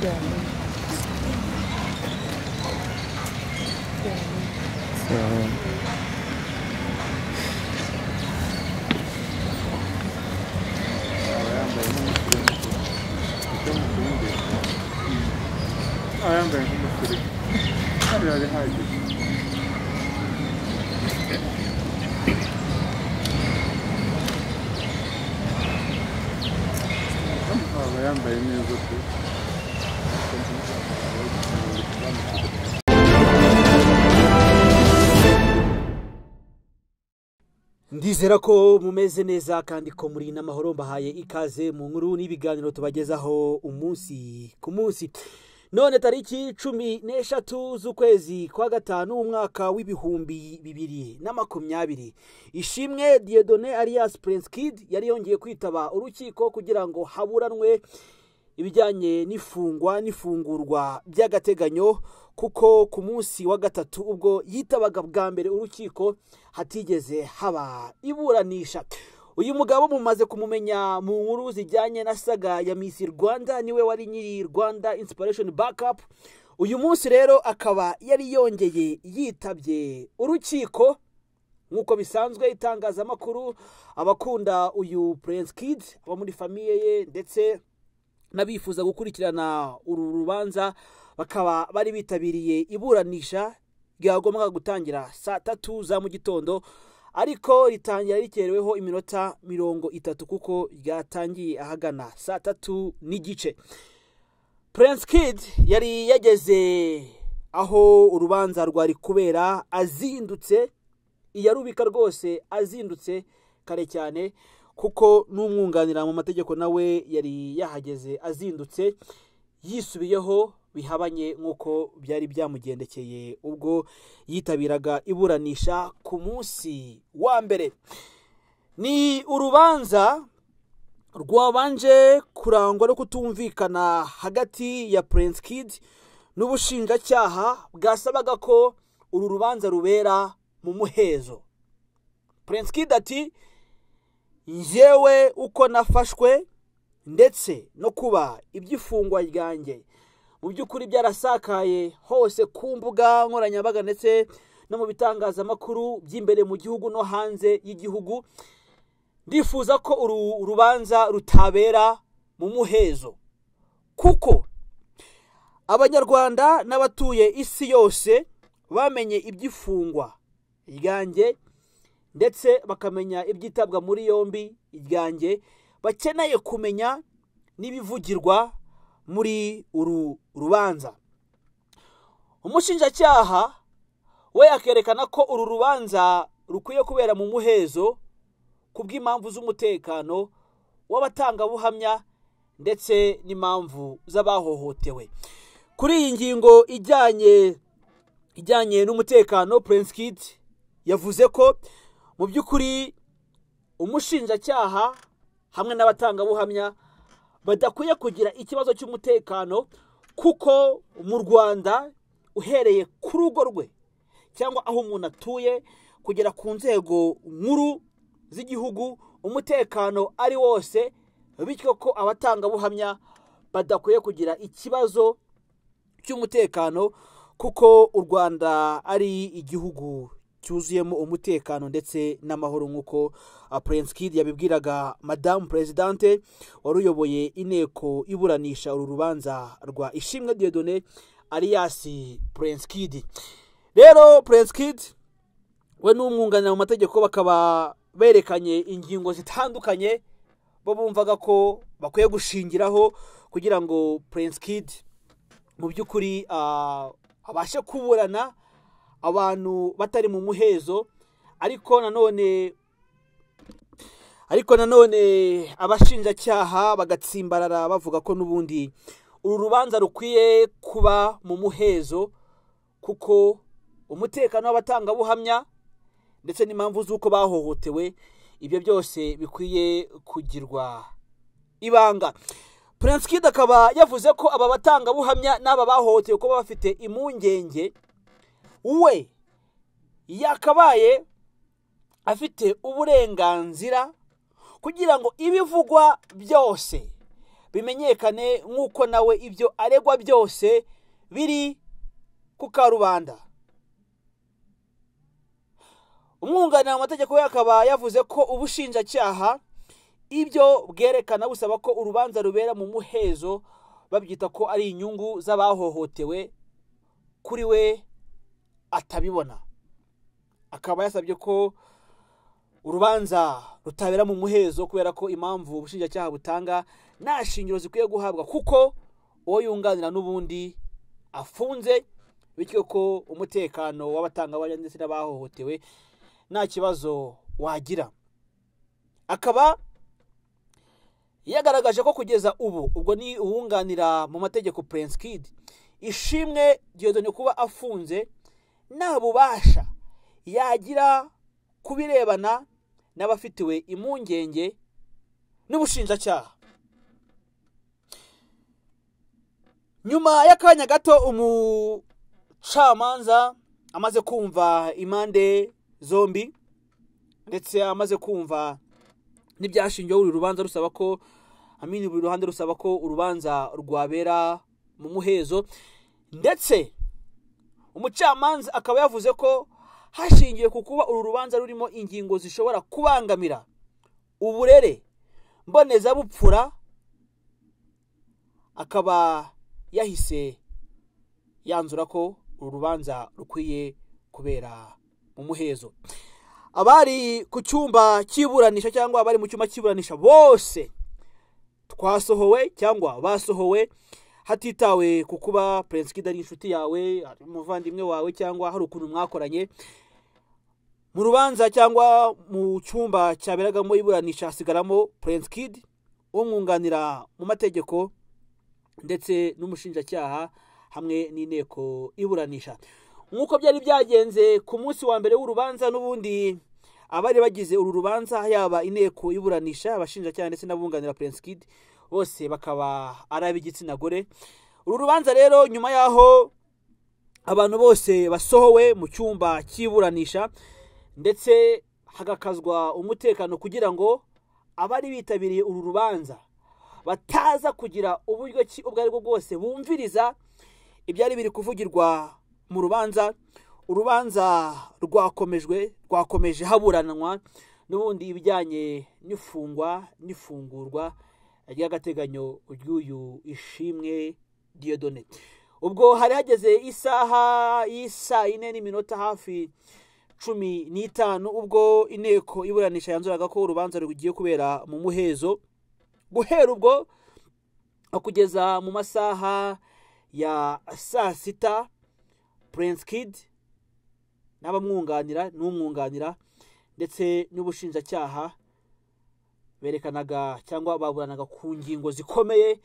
แก่นี่แก่นี่ สอง Ndizera ko mumeze neza kandi ko muri n'amahoro mbahaye ikaze mu nkuru n'ibiganiro tubagezaho umunsi ku munsi none tariki cumi n'eshatu z'ukwezi kwa gatanu umwaka w'ibihumbi bibiri na makumyabiri ishimwe diyedone alias prince kid yari yongeye kwitaba urukiko kugira ngo haburanwe ibijyanye n'ifungwa n'ifungurwa by'agateganyo kuko ku munsi wa gatatu ubwo yitabaga bwa mbere urukiko hatigeze haba iburanisha uyu mugabo mumaze kumumenya mu nkuru zijyanye na saga ya Miss Rwanda niwe wari nyiri Rwanda Inspiration Backup uyu munsi rero akaba yari yongeye yitabye urukiko nk'uko bisanzwe itangazamakuru abakunda uyu Prince Kid abo muri famiye ye ndetse n'abifuza gukurikirana uru rubanza bakaba bari bitabiriye iburanisha ryagombaga gutangira saa tatu za mu gitondo ariko ritangira rikereweho iminota mirongo itatu kuko ryatangiye ahagana saa tatu n'igice Prince Kid yari yageze aho urubanza rwari kubera azindutse iyarubika rwose azindutse kare cyane kuko n'umwunganira mu mategeko nawe yari yahageze azindutse yisubiyeho bihabanye nk'uko byari byamugendekeye ubwo yitabiraga iburanisha ku munsi wa mbere ni urubanza rwabanje kurangwa no kutumvikana hagati ya Prince Kid n'ubushinjacyaha bwasabaga ko uru rubanza rubera mu muhezo Prince Kid ati njyewe uko nafashwe ndetse no kuba iby'ifungwa ryanjye mu by'ukuri byarasakaye hose ku mbuga nkoranyambaga ndetse no mu bitangazamakuru by'imbere mu gihugu no hanze y'igihugu ndifuza ko uru rubanza rutabera mu muhezo kuko abanyarwanda n'abatuye isi yose bamenye iby'ifungwa ryanjye ndetse bakamenya ibyitabwa muri yombi iryanjye bakeneye kumenya n'ibivugirwa muri uru rubanza umushinjacyaha we akerekana ko uru rubanza rukwiye kubera mu muhezo ku bw'impamvu z'umutekano w'abatangabuhamya ndetse n'impamvu z'abahohotewe kuri iyi ngingo ijyanye ijyanye n'umutekano Prince Kid yavuze ko mu by'ukuri umushinjacyaha hamwe n'abatangabuhamya badakwiye kugira ikibazo cy'umutekano kuko mu rwanda uhereye ku rugo rwe cyangwa aho umuntu atuye kugera ku nzego nkuru z'igihugu umutekano ari wose bityo ko abatangabuhamya badakwiye kugira ikibazo cy'umutekano kuko u rwanda ari igihugu cyuzuyemo umutekano ndetse n'amahoro nk'uko Prince Kid yabibwiraga madamu perezidante wari uyoboye inteko iburanisha uru rubanza rwa ishimwe diyodone ariyasi Prince Kid rero Prince Kid we n'umwunganira mu mategeko bakaba berekanye ingingo zitandukanye bo bumvaga ko bakwiye gushingiraho kugira ngo Prince Kid mu by'ukuri abashe kuburana abantu batari mu muhezo ariko nanone ariko nanone abashinjacyaha bagatsimbarara bavuga ko n'ubundi uru rubanza rukwiye kuba mu muhezo kuko umutekano w'abatangabuhamya ndetse n'impamvu z'uko bahohotewe ibyo byose bikwiye kugirwa ibanga Prince Kid akaba yavuze ko aba batangabuhamya n'aba bahohotewe kuba bafite impungenge we yakabaye afite uburenganzira kugira ngo ibivugwa byose bimenyekane nk'uko nawe ibyo aregwa byose biri ku karubanda umwunganira mu mategeko we akaba yavuze ko ubushinjacyaha ibyo bwerekana busaba ko urubanza rubera mu muhezo babyita ko ari inyungu z'abahohotewe kuri we atabibona akaba yasabye ko urubanza rutabera mu muhezo kubera ko impamvu ubushinjacyaha butanga nta shingiro zikwiye guhabwa kuko uwo yunganira n'ubundi afunze bityo ko umutekano w'abatangabuhamya ndetse n'abahohotewe nta kibazo wagira akaba yagaragaje ko kugeza ubu ubwo ni uwunganira mu mategeko Prince Kid ishimwe ryozanye kuba afunze nta bubasha yagira ku birebana n'abafitiwe impungenge n'ubushinjacyaha nyuma y'akanya gato umucamanza amaze kumva impande zombi ndetse amaze kumva n'ibyashingiyeho uru rubanza rusaba ko amini buri ruhande rusaba ko urubanza rwabera mu muhezo ndetse umucamanza akaba yavuze ko hashingiwe ku kuba uru rubanza rurimo ingingo zishobora kubangamira uburere mbonezabupfura akaba yahise yanzura ko uru rubanza rukwiye kubera mu muhezo abari ku cyumba cy'iburanisha cyangwa abari mu cyumba cy'iburanisha bose twasohowe cyangwa basohowe hatitawe ku kuba Prince Kid ari inshuti yawe ari umuvandimwe wawe cyangwa hari ukuntu mwakoranye mu rubanza cyangwa mu cyumba cyaberagamo iburanisha hasigaramo Prince Kid umwunganira mu mategeko ndetse n'umushinjacyaha hamwe n'inteko iburanisha nk'uko byari byagenze ku munsi wa mbere w'urubanza n'ubundi abari bagize uru rubanza yaba inteko iburanisha abashinjacyaha ndetse n'abunganira Prince Kid bose bakaba ari ab'igitsina gore uru rubanza rero nyuma y'aho abantu bose basohowe mu cyumba cy'iburanisha ndetse hagakazwa umutekano kugira ngo abari bitabiriye uru rubanza bataza kugira uburyo ki ubwo ari bwo bwose bumviriza ibyari biri kuvugirwa mu rubanza urubanza rwakomejwe rwakomeje haburanwa n'ubundi ibijyanye n'ifungwa n'ifungurwa ry'agateganyo ry'uyu ishimwe diyodone ubwo hari hageze isaha y'isaa ine n'iminota hafi cumi n'itanu ubwo inteko iburanisha yanzuraga ko urubanza rugiye kubera mu muhezo guhera ubwo kugeza mu masaha ya saa sita Prince Kid n'abamwunganira n'umwunganira ndetse n'ubushinjacyaha berekanaga cyangwa baburanaga ku ngingo zikomeye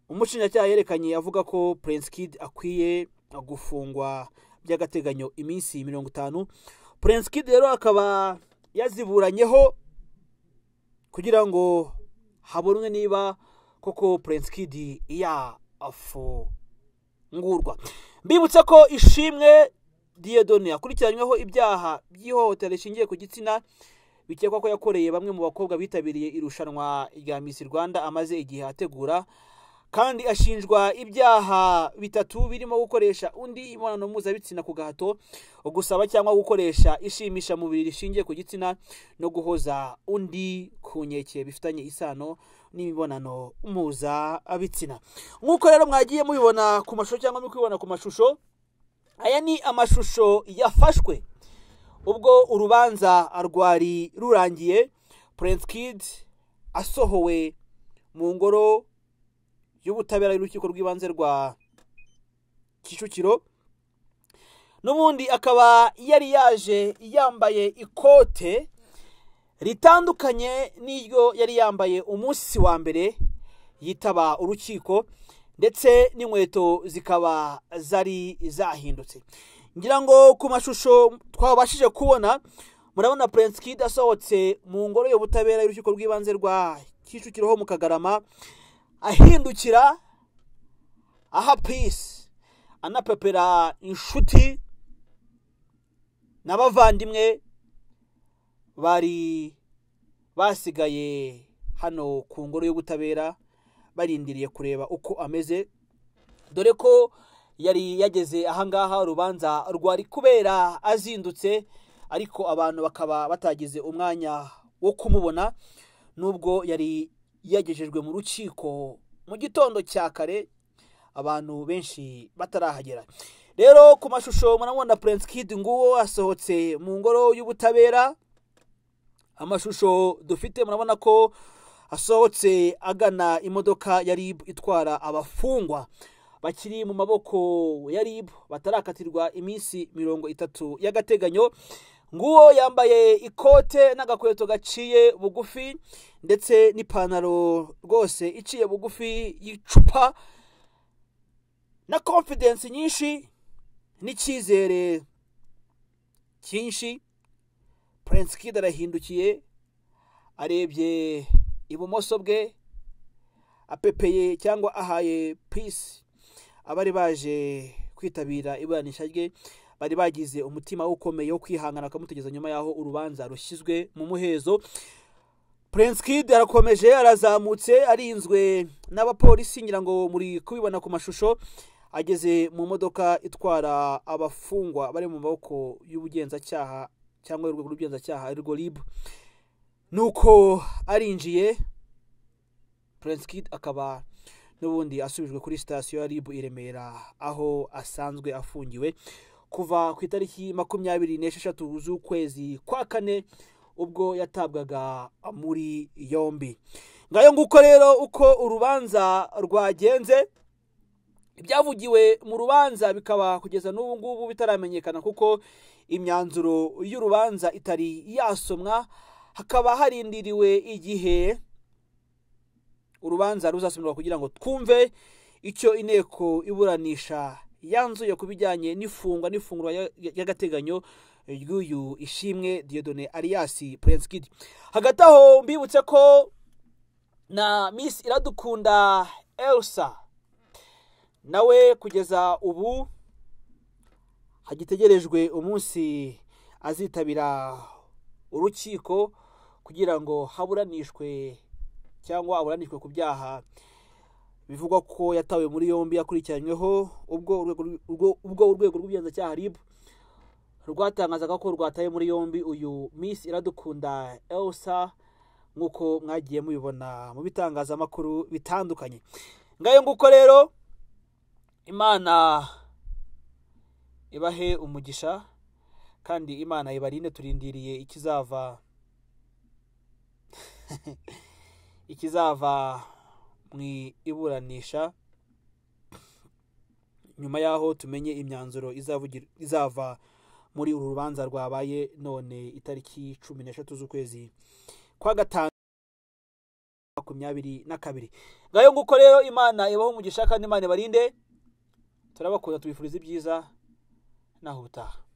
umushinjacyaha yerekanye avuga ko Prince Kid akwiye gufungwa by'agateganyo iminsi mirongo itanu Prince Kid rero akaba yaziburanyeho kugira ngo habonwe niba koko Prince Kid yafungurwa mbibutsa ko ishimwe diyedoni akurikiranyweho ibyaha by'ihohotera rishingiye ku gitsina bikekwa ko yakoreye bamwe mu bakobwa bitabiriye irushanwa rya misi rwanda amaze igihe ategura kandi ashinjwa ibyaha bitatu birimo gukoresha undi imibonano mpuzabitsina ku gahato gusaba cyangwa gukoresha ishimisha mubiri rishingiye ku gitsina no guhoza undi ku nkeke bifitanye isano n'imibonano mpuzabitsina nk'uko rero mwagiye mubibona ku mashusho cyangwa muri kubibona ku mashusho aya ni amashusho yafashwe ubwo urubanza rwari rurangiye Prince Kid asohowe mu ngoro y'ubutabera y'urukiko rw'ibanze rwa kicukiro n'ubundi akaba yari yaje yambaye ikote ritandukanye n'iryo yari yambaye umunsi wa mbere yitaba urukiko ndetse n'inkweto zikaba zari zahindutse ngira ngo ku mashusho twabashije kubona murabona Prince Kid asohotse mu ngoro y'ubutabera y'urukiko rw'ibanze rwa kicukiro ho mu kagarama ahindukira aha pisi anapepera inshuti n'abavandimwe bari basigaye hano ku ngoro y'ubutabera barindiriye kureba uko ameze dore ko yari yageze ahangaha urubanza rwari kubera azindutse ariko abantu bakaba batagize umwanya wo kumubona nubwo yari yagejejwe mu rukiko mu gitondo cya kare abantu benshi batarahagera rero ku mashusho murabona Prince Kid nguwo asohotse mu ngoro y'ubutabera amashusho dufite murabona ko asohotse agana imodoka ya RIB itwara abafungwa bakiri mu maboko ya RIB batarakatirwa iminsi mirongo itatu y'agateganyo nguwo yambaye ikote n'agakweto gaciye bugufi ndetse n'ipantaro rwose iciye bugufi y'icupa na confidence nyinshi n'icyizere cyinshi Prince Kid arahindukiye arebye ibumoso bwe apepeye cyangwa ahaye peace abari baje kwitabira iburanisha rye bari bagize umutima ukomeye wo kwihangana bakamutegeza nyuma y'aho urubanza rushyizwe mu muhezo Prince Kid arakomeje arazamutse arinzwe n'abapolisi ngira ngo muri kubibona ku mashusho ageze mu modoka itwara abafungwa bari mu maboko y'ubugenzacyaha cyangwa urwego rw'ubugenzacyaha arirwo RIB nuko arinjiye Prince Kid akaba n'ubundi asubijwe kuri sitasiyo ya RIB i Remera aho asanzwe afungiwe kuva ku itariki makumyabiri n'esheshatu z'ukwezi kwa kane ubwo yatabwaga muri yombi ngayo nguko rero uko urubanza rwagenze ibyavugiwe mu rubanza bikaba kugeza n'ubu ngubu bitaramenyekana kuko imyanzuro y'urubanza itari yasomwa hakaba harindiriwe igihe urubanza ruzasomerwa kugira ngo twumve icyo inteko iburanisha yanzuye ku bijyanye n'ifungwa n'ifungurwa y'agateganyo ry'uyu ishimwe Dieudonne Alias Prince Kid hagati aho mbibutse ko na Miss Iradukunda Elsa nawe kugeza ubu hagitegerejwe umunsi azitabira urukiko kugira ngo haburanishwe cyangwa aburanishwe ku byaha bivugwa ko yatawe muri yombi yakurikiranyweho ubwo urwego rw'ubugenzacyaha RIB rwatangazaga ko rwataye muri yombi uyu Miss Iradukunda Elsa nk'uko mwagiye mubibona mu bitangazamakuru bitandukanye ngayo nguko rero imana ibahe umugisha kandi imana ibarinde turindiriye ikizava ikizava mu iburanisha nyuma y'aho tumenye imyanzuro izava muri uru rubanza rwabaye none itariki cumi n'eshatu z'ukwezi kwa gatanu makumyabiri na kabiri ngayo nguko rero imana ibaho umugisha kandi imana ibarinde turabakunda tubifuriza ibyiza naho ubutaha